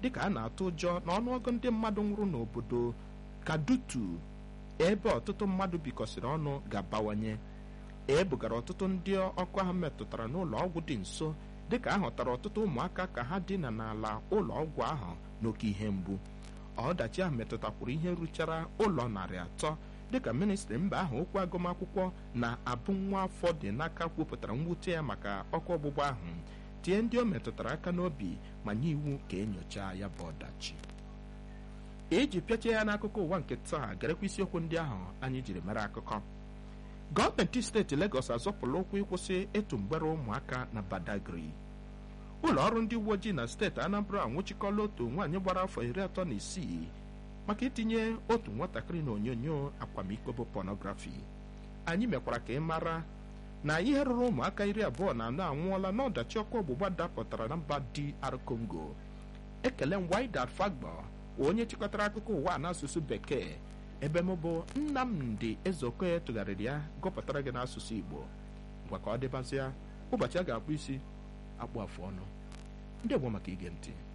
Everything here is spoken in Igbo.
dịka a na-atụ ụjọ na ọnụọgụ ndị mmadụ nwụrụ n'obodo kadutu ebe ọtụtụ mmadụ bikọsịrị ọnụ ga-abawanye e bugara ọtụtụ ndị ọkụ ahụ metụtara n'ụlọ ọgwụ dị nso dịka a hụtara ọtụtụ ụmụaka ka ha dina n'ala ụlọ ọgwụ ahụ n'oke ihe mgbu ọdachi ahụ metụtakwuru ihe ruchara ụlọ narị atọ dịka ministri mba ahụ okwu agụmakwụkwọ na abụ nwa afọ dị n'aka kwupụtara mwute ya maka ọkụ ọgbụgba ahụ tie ndị o metụtara aka n'obi ma nye iwu ka enyochaa ya bụ ọdachi iji pịachie ya n'akụkọ ụwa nke taa garekwa isiokwu ndị ahụ anyị jiri mere akụkọ gọọmenti steeti Legọs azọpụla ụkwụ ịkwụsị ịtụ mgbere ụmụaka na Badagry ụlọ ọrụ ndị uwe ojii na steeti Anambra anwụchikọla otu nwaanyị gbara afọ iri atọ na isii maka itinye otu nwatakịrị na onyonyo akwamiko bụ pọnọgrafi anyị mekwara ka ị mara na ihe rụrụ ụmụaka iri abụọ na anọ anwụọla n'ọdachi ọkụ ọgbụgba dapụtara na mba DR Congo ekele m Wydad Fagbo onye chịkọtara akụkọ ụwa n'asụsụ bekee ebe m bụ Nnamdi Ezeokoye tụgharịrị ya gụpụtara gị n'asụsụ Igbo ngwa ka ọ dịbazịa ụbọchị a ga-akpụ isi akpụ afụ ọnụ ndị Igbo maka ige ntị